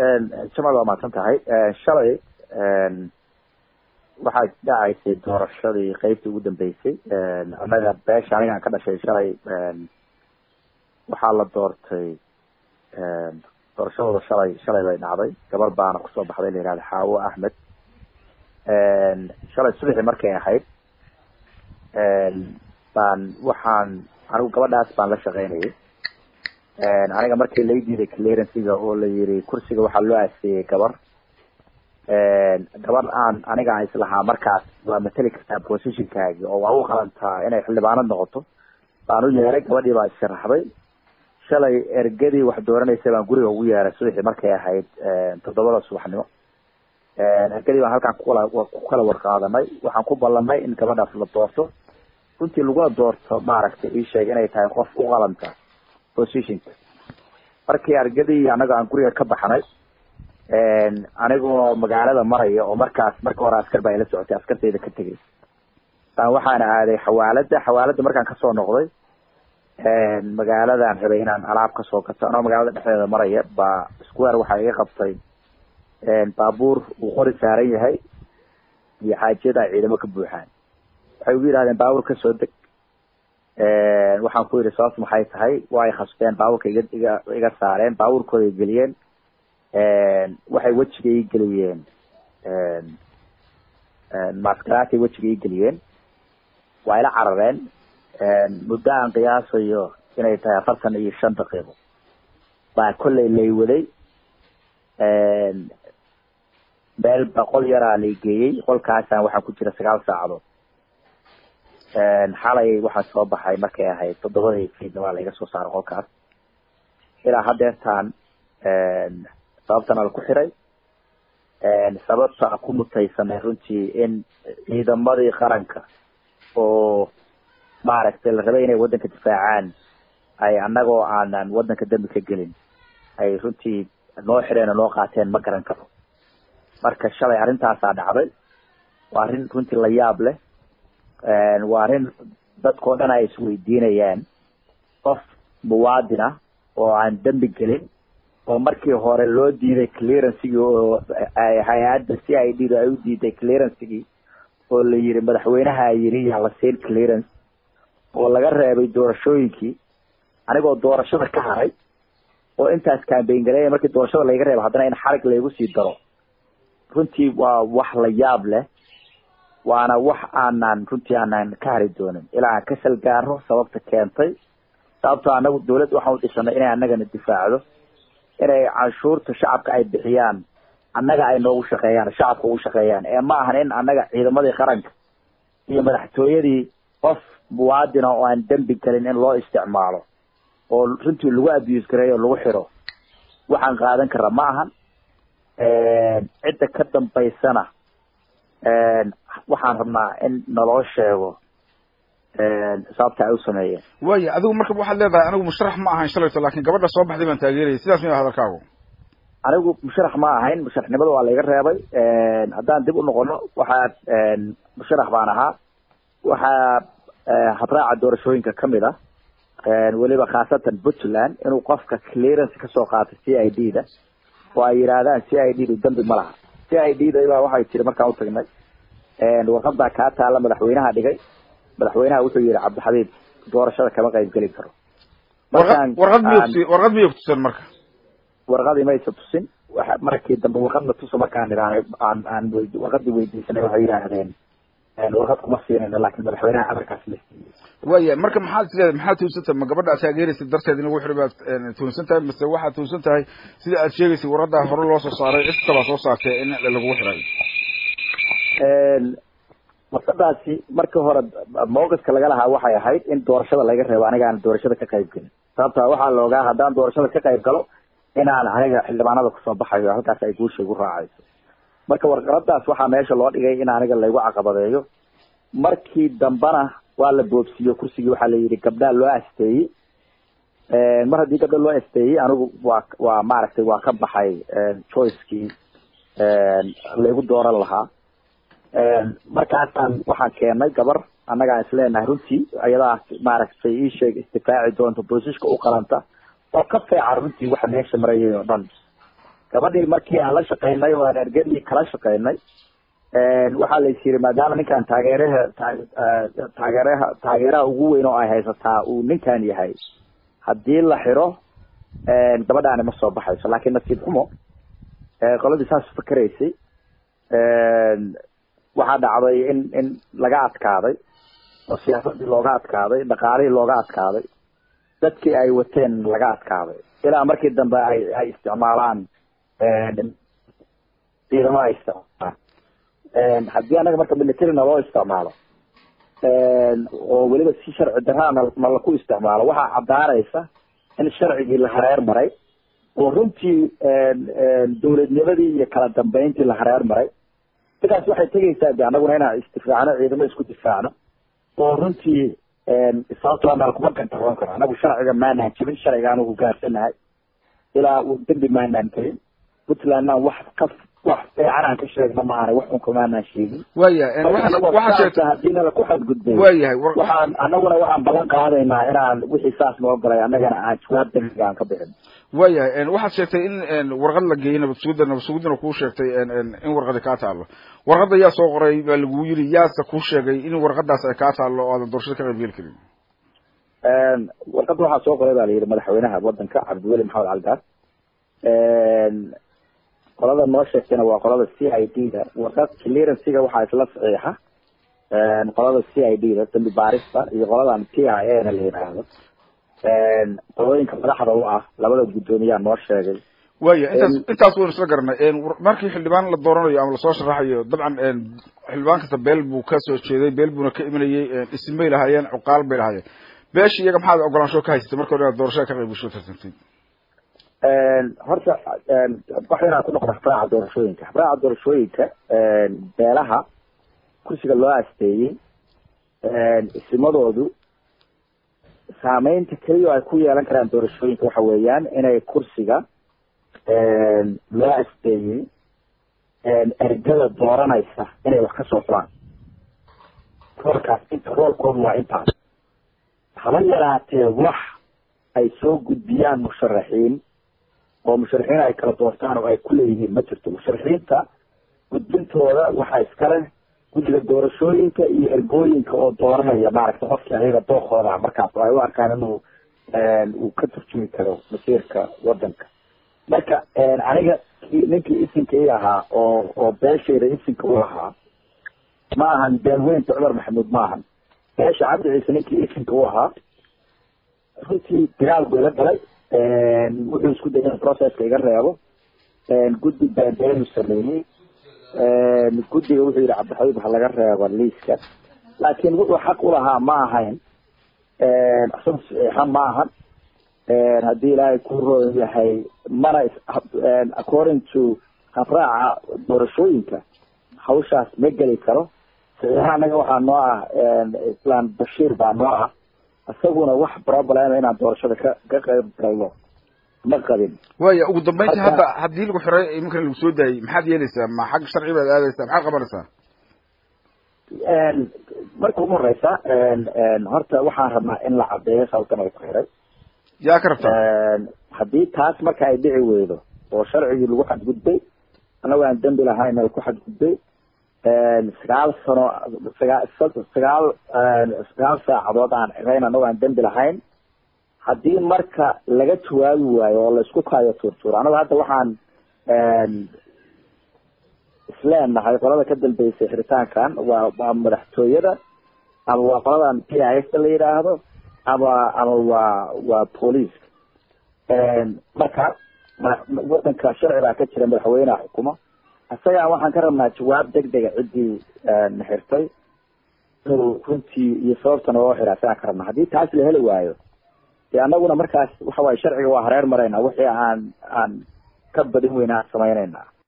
jamaal waa mahadsan tahay shalay waxaa dhacaysay doorashadii qeybtii ugu dambeysay annaga beesha anigaan ka dhashay shalay waxaa la doortay doorashadooda shalay shalay bay dhacday gabar baana kusoo baxday la yihahda xaawo axmed shalay subaxii markay ahayd baan waxaan anigu gabadhaas baan la shaqeynayay aniga markii lai diiday clearancyga oo la yiri kursiga waxaa loo aseeyey gabar gabar aan aniga aan islahaa markaas waa mateli kartaa positionkaagi oo waa u qalantaa inay xildhibaanad noqoto baan u yeeray gabadhii baa isharaxday shalay ergadii wax dooranaysa baan guriga ugu yeeray subaxii markay ahayd toddobada subaxnimo ergadii baan halkaan kukala ku kala warqaadanay waxaan ku ballanay in gabadhaas la doorto runtii laguna doorto maaragtay ii sheeg inay tahay qof u qalanta positionka markii argadii anaga aan guriga ka baxnay anigoo magaalada maraya oo markaas marka hore askar baa ila socotay askartayda ka tegay baan waxaana aaday xawaalada xawaalada markaan kasoo noqday magaaladan rabay inaan alaab kasoo gato anoo magaalada dhexdeeda maraya baa square waxaa iga qabtay baabuur uu qori saaran yahay iyo xaajiyada ay ciidamo ka buuxaan waxay ugu yidhahdeen baabuur kasoo deg waxaan ku yidhi sababtu maxay tahay waa ay khasbeen baabuurka iga iga iga saareen baabuurkooda ay geliyeen waxay wejiga ii geliyeen maskaraatay wejiga ii geliyeen waa ila carareen muddo aan qiyaasayo inay tahay afartan iyo shan daqiiqo baa kollay laywaday meel boqol yaraa lay geeyey qolkaasaan waxaa ku jira sagaal saacadood xalay waxaa soo baxay markay ahayd toddobadii fiidna waa laiga soo saaray qolkaas ilaa hadeertaan sababtana laku xiray sababta ku mutaysanay runtii in ciidamadii qaranka oo maaragtay la rabay inay waddanka difaacaan ay annagoo aanan waddanka dambi ka gelin ay runtii noo xireen oo noo qaateen ma garan karo marka shalay arrintaasaa dhacday waa arrin runtii la yaab leh waa arrin dadkao dhan ay isweydiinayaan qof muwaadin ah oo aan dembi gelin oo markii hore loo diiday clearancegii oo hay-adda c i d da ay u diiday clearancegii oo la yiri madaxweynaha yiri yaa la siin clearance oo laga reebay doorashooyinkii anigoo doorashada ka haray oo intaas cambayn gareeya markii doorashada layga reebo haddana in xarig laygu sii daro runtii waa wax la yaab leh waana wax aanan runtii aanan ka hari doonin ilaa aan ka salgaaro sababta keentay sababtoo anagu dawladda waxaan udhisanay inay annagana difaacdo inay canshuurta shacabka ay bixiyaan annaga ay noogu shaqeeyaan shacabka ugu shaqeeyaan ee ma ahan in annaga ciidamadii qaranka iyo madaxtooyadii qof muwaadina oo aan dembi gelin in loo isticmaalo oo runtii lagu abuse gareeyo lagu xiro waxaan qaadan kara ma ahan cidda ka dambaysana waxaan rabnaa in naloo sheego sababta ay u sameeyeen waya adigu marka waxaad leedahay anigu musharax ma ahayn shalayto lakin gabadha soo baxday baan taageerayay sidaas miya hadalkaagu anigu musharax ma ahayn musharaxnimada waa layga reebay haddaan dib u noqono waxaa musharax baan ahaa waxaa habraaca doorashooyinka kamid ah weliba khaasatan puntland inuu qofka clearance kasoo qaatay c i d da oo ay yidhaahdaan c i d du dambi ma laha c i d da baa waxay tiri markaan utagnay warqadaa kaa taala madaxweynaha dhigay madaxweynaha wuxuu yihi cabdixabiib doorashada kama qayb geli karo warqad miy warqad miyay kutusan marka warqadii maysa tusin markii dambe warqadna tusa markaan idhaanay aan aan warqadii weydiisanay waxay yidhaahdeen warqad kuma siinayno laakin madaxweynaha amarkaas la siiyey waya marka maxaad isleedahay maxaad tuunsan tahay ma gabadha aad taageeraysa darteed in lagu xiri baad tuunsan tahay mase waxaad tuunsan tahay sida aad sheegaysay warqadaa hore loo soo saaray cid kalaa soo saartay in lagu xirayo warqadaasi markii hore mawqifka laga lahaa waxay ahayd in doorashada laga reebo aniga aan doorashada ka qayb gelin sababta waxaa la ogaa haddaan doorashada ka qayb galo inaan aniga xildhibaanada kusoo baxayo halkaas ay guusha igu raacayso marka warqaradaas waxaa meesha loo dhigay in aniga laygu caqabadeeyo markii dambena waa la boobsiiyo kursigii waxaa la yidhi gabdhaa loo asteeyey mar haddii gabdha loo asteeyey anigu waa waa maaragtay waa ka baxay choicekii laygu dooran lahaa markaasaan waxaan keenay gabar annagaan isleenahay runtii ayadaa maaragtay ii sheeg isdifaaci doonta boosishka u qalanta oo ka feeca runtii waxa meesha marayay oo dhan gabadhii markii aan la shaqaynay oo aan ergadii kala shaqaynay waxaa la is yiri maadaama ninkan taageeraha taageeraha taageeraha ugu weyn oo ay haysataa uu ninkan yahay haddii la xiro gabadhaani ma soo baxayso laakiin nasiib xumo qoladii saas fakeraysay waxaa dhacday in in laga adkaaday oo siyaasadii looga adkaaday dhaqaalihii looga adkaaday dadkii ay wateen laga adkaaday ilaa markii dambe ay ay isticmaalaan ciidamo ay isticmaalaan haddii anaga marka militarina loo isticmaalo oo weliba si sharci darana na laku isticmaalo waxaa caddaanaysa in sharcigii la hareer maray oo runtii dawladnimadii iyo kala dambeyntii la hareer maray sidaas waxay tegaysaa de anaguna inaan isdifaacno ciidamo isku difaacno oo runtii sababtoo nala kuma gantaroon karo anagu sharciga maanaan jibin sharcigaan hogaansanahay ilaa uu dembi maanaan gelin puntlandna wax ka wax fiican aan ka sheegno maahane wax unka maanaan sheegin waayahay waxaa sheegtay haddii nala ku xadgudbay waayahay waxaan anaguna waxaan ballan qaadaynaa inaan wixii saas noo galay annagana aan jawaab dembiga aan ka bixin waayahay waxaad sheegtay in warqad la geeyey nabadsugudda nabadsugudana kuu sheegtay in warqadi kaa taalo warqadda yaa soo qoray baa lagu yiri yaase kuu sheegay in warqadaas ay kaa taalo oo aadan doorashada ka qaybgeli karin warqadda waxaa soo qoray ba la yidhi madaxweynaha wadanka cabdiweli maxamed calgaar qolada noo sheegtayna waa qolada c i d da warqad clearancyga waxaa isla saxiixa qolada c i d da dambi baarista iyo qoladan p i a na la yidhaahdo qolooyinka madaxda u ah labada guddoomiyaa noo sheegay waya intaas intaas waynu isla garanay markii xildhibaan la dooranayo ama lasoo sharaxayo dabcan xildhibaan kasta beel buu ka soo jeeday beel buuna ka imanayay isim bay lahaayeen cuqaal bay lahaayeen beesha iyaga maxaad ogolaansho ka haysatay marka hore inaad doorashada ka qayb gasho tartantid horta wax yaraan ku noqda habraaca doorashooyinka habraaca doorashooyinka beelaha kursiga loo asteeyey isimadoodu saameynta keliya ay ku yeelan karaan doorashooyinka waxa weeyaan inay kursiga loo asteeyey ergada dooranaysa inay wax ka soo fulaan roolkaas inta roolkoodu waa intaas haba yaraatee wax ay soo gudbiyaan musharaxiin oo musharaxiin ay kala doortaan oo ay ku leeyihiin ma jirto musharaxiinta gudbintooda waxaa iskale guddiga doorashooyinka iyo ergooyinka oo dooranaya maaragta qofkii ayaga dookooda markaas oo ay u arkaan inuu uu ka turjumi karo masiirka wadanka marka aniga ninkii isinka i ahaa oo oo beeshayda isinka u ahaa ma ahan beelweynta cumar maxamuud ma ahan beesha cabdi ciise ninkii isinka u ahaa runtii dagaal buu ila galay wuxuu isku dayay in processka iga reebo guddi baanbeenu sameeyey guddiga wuxuu yihi cabdixabiib ha laga reebo liiska laakiin wuxuu xaq ulahaa ma ahayn isaga saxiixa ma ahan haddii ilaahay ku roon yahay mana according to habraaca doorashooyinka hawshaas ma geli karo saxiixa anaga waxaa noo ah islaan bashiir baa noo ah isaguna wax problem inaan doorashada ka ka qayb galno ma qabin waya ugu dambeynti hadda haddii lagu xiray iminkan lagu soo daayey maxaad yeelaysaa ma xag sharci baad aadaysaa maxaad qabanaysaa marka ugu horeysa horta waxaan rabnaa in la cadeeyo sababtan ay ku xiray yaa ka rabtaa haddii taas marka ay dhici weydo oo sharcigii lagu xadgudbay annago aan dembi lahayn ay ku xadgudbay sagaal sano sagaa sagaal sagaal saacadood aan xirayn annago aan dembi lahayn haddii marka laga jawaabi waayo oo laisku kaayo tuurtuuro anago hadda waxaan isleenahay qolada ka dambeysay xiritaankan waa waa madaxtooyada ama waa qoladan p i s la yidhaahdo ama ama waa waa booliiska marka wadanka sharci baa ka jira madaxweyneha xukuma isagaa waxaan ka rabnaa jawaab deg dega ciddii na xirtay inuu runtii iyo sababta naloo xiraa isagaan ka rabnaa haddii taas la heli waayo dee annaguna markaas waxa waaye sharciga waa hareer maraynaa wixii aan aan ka badin weyna aan samaynayna